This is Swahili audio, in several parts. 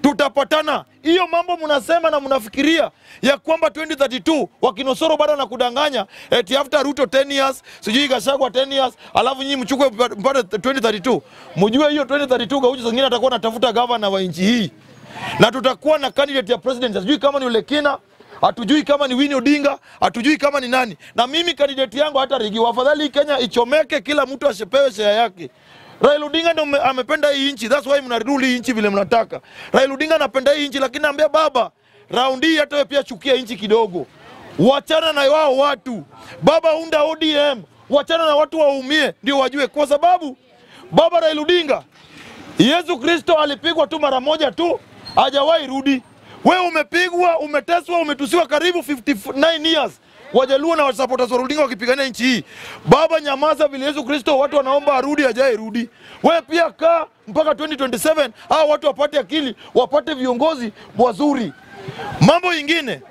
tutapatana. Hiyo mambo mnasema na mnafikiria ya kwamba 2032 wakinosoro bado na kudanganya eti after Ruto 10 years sijui Gachagua 10 years, alafu nyinyi mchukue mpate 2032. Mjue hiyo 2032 Gaucho zingine atakuwa anatafuta gavana wa nchi hii, na tutakuwa na candidate ya president, sijui kama ni Ulekina hatujui kama ni Winnie Odinga, hatujui kama ni nani. Na mimi kandidati yangu hata rigi, afadhali hii Kenya ichomeke, kila mtu ashepewe share yake. Raila Odinga ndo mme- amependa hii nchi, that's why mnarudi hii nchi vile mnataka. Raila Odinga anapenda hii nchi, lakini naambia baba, raundi hii hata wewe pia chukia nchi kidogo, wachana na wao watu. Baba, unda ODM, wachana na watu waumie, ndio wajue, kwa sababu baba Raila Odinga Yesu Kristo alipigwa tu mara moja tu, hajawahi rudi. Wewe umepigwa, umeteswa, umetusiwa karibu 59 years. Wajaluo na supporters wa Odinga wakipigania nchi hii. Baba, nyamaza vile Yesu Kristo watu wanaomba arudi, hajawahi rudi. Wewe pia kaa mpaka 2027 hao watu wapate akili, wapate viongozi wazuri. Mambo ingine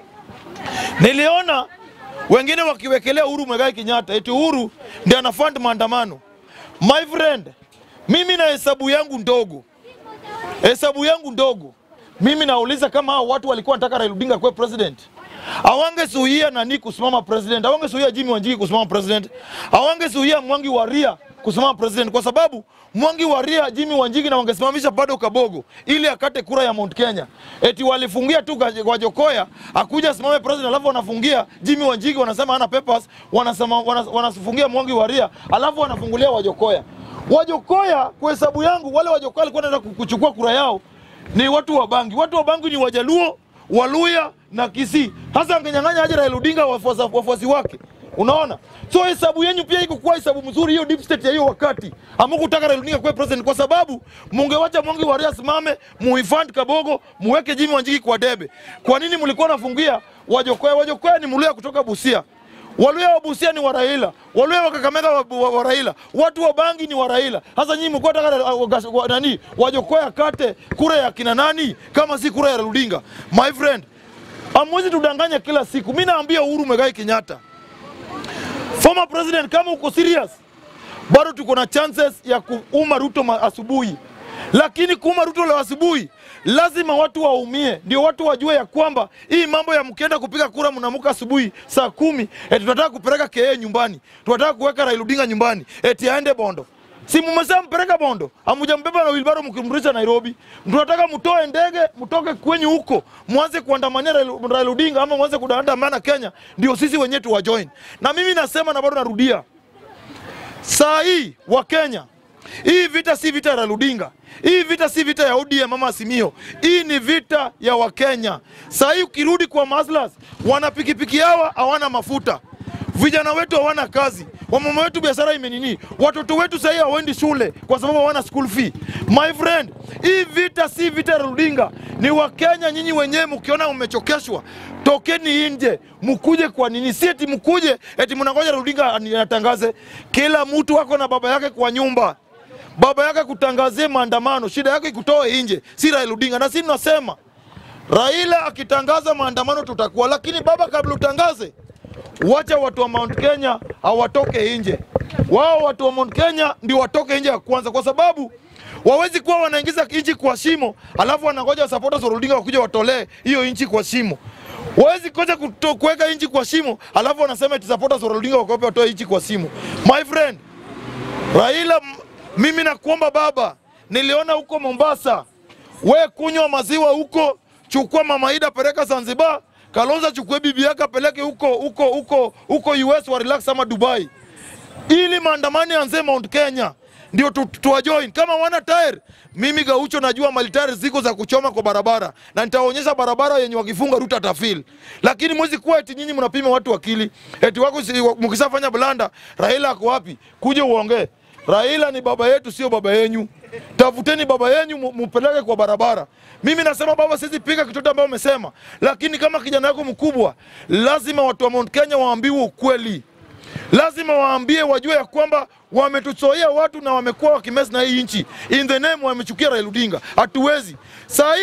niliona wengine wakiwekelea Uhuru Muigai Kenyatta eti Uhuru ndiye anafund maandamano. My friend, mimi na hesabu yangu ndogo, hesabu yangu ndogo, mimi nauliza kama hao watu walikuwa wanataka Raila Odinga kuwe president, awangesuhia nani kusimama president, awangesuhia Jimmy Wanjigi kusimama president, awangesuhia Mwangi wa Ria kusimama president, kwa sababu Mwangi wa Ria, Jimmy Wanjigi na wangesimamisha bado Kabogo ili akate kura ya Mount Kenya. Eti walifungia tu Wajokoya akuja asimame president, alafu wanafungia Jimmy Wanjigi, wanasema hana papers, wanasema wanas- wanafungia Mwangi wa Ria, alafu wanafungulia Wajokoya. Wajokoya kwa hesabu yangu, wale Wajokoya walikuwa wanaenda kuchukua kura yao ni watu wa Bangi. Watu wa Bangi ni Wajaluo, Waluya na Kisii. Hasa angenyang'anya aje Raila Odinga wafuasi, wafuasi wake. Unaona? So hesabu yenyu pia iko kwa hesabu mzuri hiyo deep state ya hiyo wakati. Hamkutaka Raila Odinga kuwa president kwa sababu mungewacha Mwangi wa Ria simame, muhifadhi Kabogo, muweke Jimmy Wanjigi kwa debe. Kwa nini mlikuwa nafungia Wajokoya? Wajokoya ni Mluya kutoka Busia. Waluya wa Busia ni wa Raila, Waluya wa Kakamega wa, wa, wa Raila, watu wa Bangi ni wa Raila. Sasa nyinyi mko taka wa, nani Wajokoya kate kura ya kina nani kama si kura ya Raila Odinga? My friend, amwezi tudanganya kila siku. Mimi naambia Uhuru Muigai Kenyatta, former president, kama uko serious, bado tuko na chances ya kuuma Ruto ma- asubuhi, lakini kuuma Ruto leo asubuhi lazima watu waumie, ndio watu wajue ya kwamba hii mambo ya mkienda kupiga kura mnaamka asubuhi saa kumi eti tunataka kupeleka KA nyumbani, tunataka kuweka Raila Odinga nyumbani eti aende Bondo. Si mmesema mpeleka Bondo, hamujambeba na wilbaro mkimrudisha Nairobi. Tunataka mtoe ndege, mtoke kwenyu huko, mwanze kuandamania Raila Raila Odinga ama mwanze kuandamana Kenya, ndio sisi wenyewe tuwajoin. Na mimi nasema na bado narudia, saa hii wa Kenya, hii vita si vita ya Raila Odinga, hii vita si vita ya ODM ama Azimio, hii ni vita ya Wakenya. Saa hii ukirudi kwa maslas, wana pikipiki hawa hawana mafuta, vijana wetu hawana kazi, wamama wetu biashara imenini, watoto wetu sahii hawaendi shule kwa sababu hawana school fee. My friend, hii vita si vita ya Raila Odinga, ni Wakenya nyinyi wenyewe. Mkiona mmechokeshwa, tokeni nje, mkuje. Kwa nini? Si eti mkuje eti mnangoja Raila Odinga ani- atangaze. Kila mtu ako na baba yake kwa nyumba baba yake kutangazie maandamano, shida yake ikutoe nje, si Raila Odinga. Na sisi tunasema Raila akitangaza maandamano tutakuwa, lakini baba, kabla utangaze, wacha watu wa Mount Kenya hawatoke nje. Wao watu wa Mount Kenya ndio watoke nje ya kwanza, kwa sababu wawezi kuwa wanaingiza nchi kwa shimo alafu wanangoja supporters wa Odinga wakuja watolee hiyo nchi kwa shimo. Wawezi koja kuto- kuweka nchi kwa shimo alafu wanasema eti supporters wa Odinga wakope watoe nchi kwa shimo. My friend, Raila, m- mimi nakuomba baba, niliona huko Mombasa, we kunywa maziwa huko, chukua mama Ida peleka Zanzibar, Kalonzo chukue bibi yake apeleke huko huko huko huko US wa relax ama Dubai, ili maandamano yaanze Mount Kenya ndio tu, tu, tuwajoin kama wana tayari. Mimi Gaucho najua malitari ziko za kuchoma kwa barabara na nitaonyesha barabara yenye wakifunga Ruto atafil, lakini mwezi kuwa eti nyinyi mnapima watu akili eti wako si- mkishafanya blanda, Raila ako wapi? Kuja uongee. Raila ni baba yetu, sio baba yenyu. Tafuteni baba yenyu mu- mupeleke kwa barabara. Mimi nasema baba, siwezi piga kitoto ambayo umesema, lakini kama kijana yako mkubwa, lazima watu wa Mount Kenya waambiwe ukweli lazima waambie wajue ya kwamba wametuchoia watu na wamekuwa wakimesi na hii nchi in the name wamechukia Raila Odinga. Hatuwezi saa hii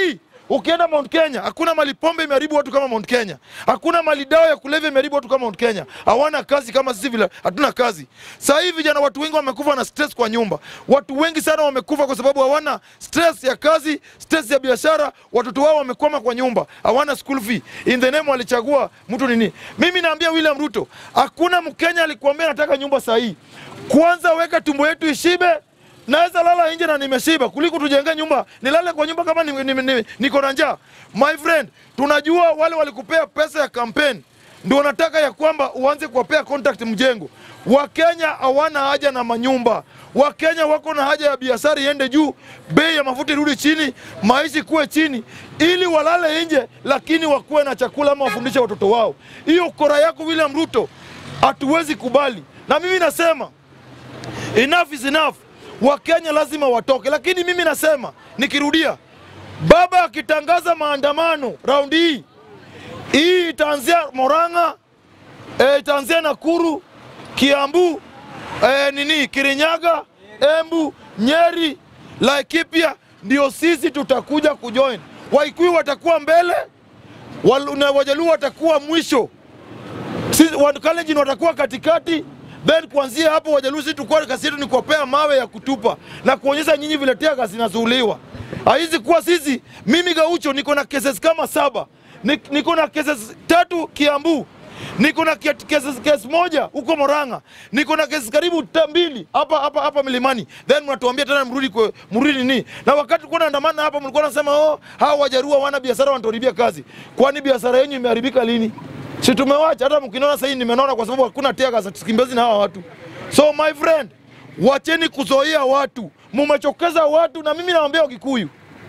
Ukienda Mount Kenya hakuna mali pombe imeharibu watu kama Mount Kenya, hakuna mali dawa ya kulevya imeharibu watu kama Mount Kenya. Hawana kazi kama sisi vile hatuna kazi. Sasa hivi vijana, watu wengi wamekufa na stress kwa nyumba. Watu wengi sana wamekufa kwa sababu hawana stress ya kazi, stress ya biashara. Watoto wao wamekwama kwa nyumba, hawana school fee. In the name walichagua mtu nini? Mimi naambia William Ruto, hakuna Mkenya alikuambia nataka nyumba sahihi. Kwanza weka tumbo yetu ishibe naweza lala nje na nimeshiba kuliko tujenge nyumba nilale kwa nyumba kama niko ni, ni, ni, niko na njaa. My friend, tunajua wale walikupea pesa ya kampeni ndio wanataka ya kwamba uanze kuwapea contract mjengo. Wakenya hawana haja na manyumba. Wakenya wako na haja ya biashara iende juu, bei ya mafuta irudi chini, maisha kuwe chini, ili walale nje, lakini wakuwe na chakula ama wafundishe watoto wao. Hiyo kora yako William Ruto hatuwezi kubali, na mimi nasema enough is enough. Wakenya lazima watoke, lakini mimi nasema nikirudia, baba akitangaza maandamano raundi hii hii itaanzia Moranga, e, itaanzia Nakuru, Kiambu, e, nini Kirinyaga, Embu, Nyeri, Laikipia, ndio sisi tutakuja kujoin. Waikuyu watakuwa mbele, Wal- na Wajaluo watakuwa mwisho, sisi Wakalenjin watakuwa katikati then kuanzia hapo Wajaluo sisi tukua kazi yetu ni kuwapea mawe ya kutupa na kuonyesha nyinyi vile tear zinazuuliwa. Haizi kuwa sisi, mimi Gaucho niko na cases kama saba, Ni- niko na cases tatu Kiambu, niko na ke- cases case moja huko Moranga, niko na cases karibu ta- mbili hapa hapa hapa Milimani, then mnatuambia tena mrudi kwa mrudi nini? Na wakati tulikuwa tunaandamana hapa, mlikuwa nasema oh, hawa Wajaruo wana biashara wanatuharibia kazi. Kwani biashara yenu imeharibika lini? Si tumewacha hata mkiniona sasa hivi nimenona kwa sababu hakuna teaga za tukimbezi na hawa watu. So my friend, wacheni kuzoea watu. Mumechokeza watu na mimi nawaambia Wakikuyu.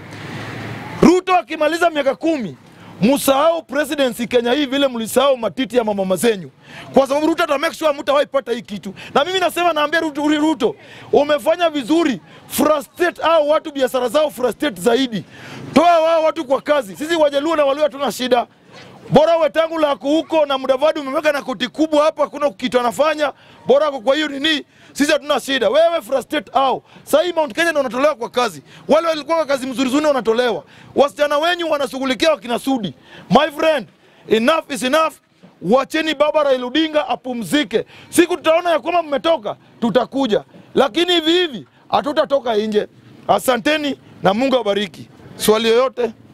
Ruto akimaliza miaka kumi musahau presidency Kenya hii vile mlisahau matiti ya mama mazenyu, kwa sababu Ruto ata make sure mtawahi pata hii kitu. Na mimi nasema, naambia Ruto, Ruto umefanya vizuri, frustrate hao watu, biashara zao frustrate zaidi, toa wao watu kwa kazi. Sisi Wajaluo na Waluo hatuna shida, bora wetangu lako huko na Mudavadi umeweka na koti kubwa hapa, hakuna kitu anafanya, bora ako kwa hiyo nini, sisi hatuna shida. Wewe frustrate au sasa hii Mount Kenya ndio wanatolewa kwa kazi, wale walikuwa kwa kazi mzuri zuri wanatolewa, wasichana wenyu wanashughulikia wakina Sudi. My friend, enough is enough. Wacheni baba Raila Odinga apumzike. Siku tutaona ya kwamba mmetoka, tutakuja, lakini hivi hivi hatutatoka nje. Asanteni na Mungu awabariki. Swali yoyote